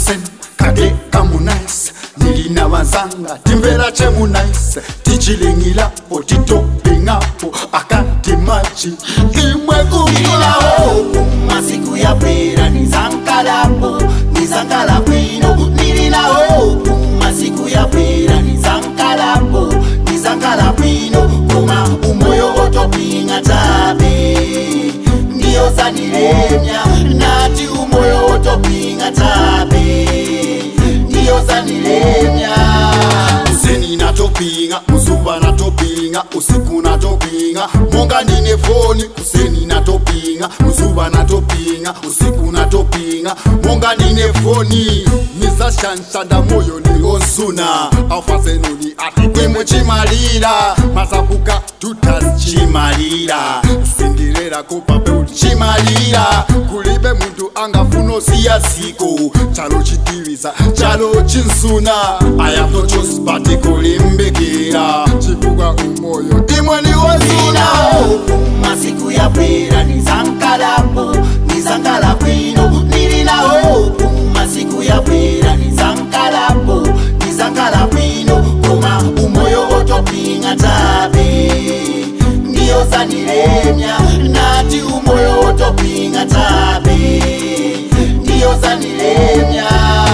kasen kade kamunais nilina wazanga timvera chemunais tichilingilapo titopingapo akati machi imwe nilinawo masiku yapera nizankalapo nizankala bwino nilinawo masiku yapera nizankalapo nizankala bwino koma umoyo otopinga tabe ndiyo zanilemya nati umoyo otopinga tabe ndiyo zanilemya useni natopinga muzuva natopinga usiku natopinga monga nine foni kuseni natopinga muzuva natopinga usiku natopinga monga nine foni misashanshanda moyo niosuna aufazenuni atikwimwe chimalira mazabuka tutasichimalira sindirera kupape uchimalira kulibe muntu angafuna siya siko chalo chitiviza chalo chinsuna i have no choice but kulimbikira chifukwa umoyo imwe niwosuna nilinawo masiku yapera nizankalapo nizankala bwino nilinawo masiku yapera nizankalapo nizankala bwino koma umoyo otopinga tabe ndiyo zanilemya nati umoyo otopinga tabe ndiyo zanilemya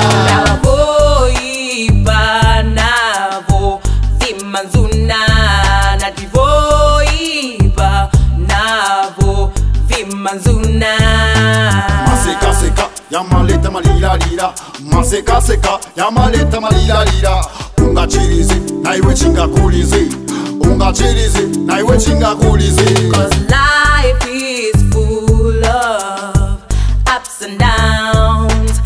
Navoiba navo vimanzuna nativoiba navo vimanzuna masekaseka yamaleta malilalila masekaseka yamaleta malilalila ungachirize naiwe chingakulize ungachirize naiwe chingakulize Cause life is full of ups and downs.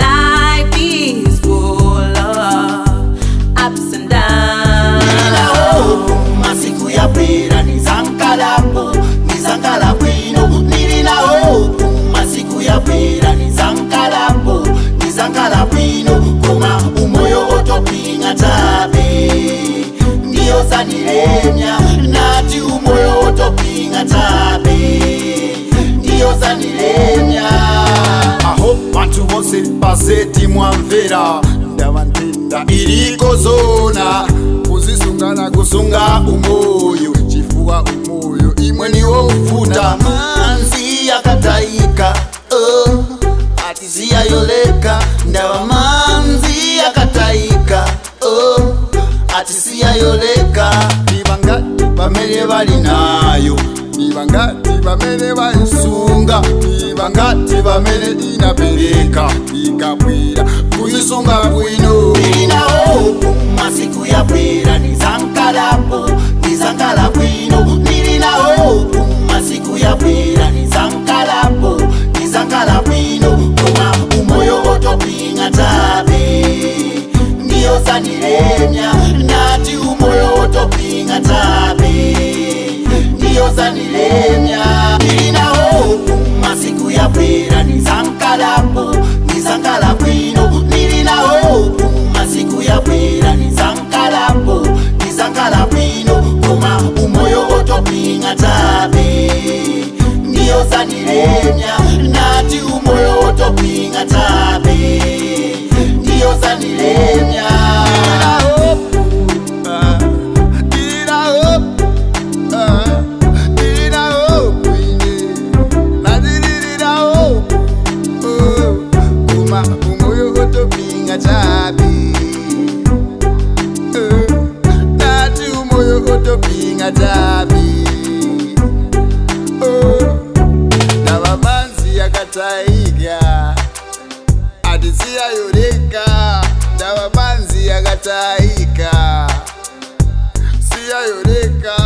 Life is full of ups and downs. nilinawo masiku yapera nizankalapo nizankala bwino nilinawo masiku yapera nizankalapo nizankala bwino koma umoyo otopinga tabe ndiyo zanilemya nati umoyo otopinga tabe ndiyo zanilemya aho bantu bose baseti mwamvera ndabantenda iriko zona kuzisungana kusunga umoyo chifuwa umoyo imwe niwo ufuta manzi yakataika oh, atisiyayoleka ndaba manzi yakataika oh, atisiyayoleka nibangati bamene bali nayo nibangati bamene bayisunga nibangati bamene inapereka ikabwira kuyisunga bwino nilinawo masiku yapera nizankalapo nizankala bwino nilinawo masiku yapera nizankalapo nizankala bwino koma umoyo otopinga tabe ndiyo zanilemya nati umoyo otopinga tabe ndiyo zanilemya nilinawo masiku yapera nizankalapo nizankala bwino nilinawo masiku yapera nizankalapo nizankala bwino koma umoyo otopinga tabe ndiyo zanilemya nati umoyo otopinga tabe ndiyo zanilemya Tabi, oh, na mamanzi yakataiga adisiyayoreka ndaba manzi yakataika siyayoreka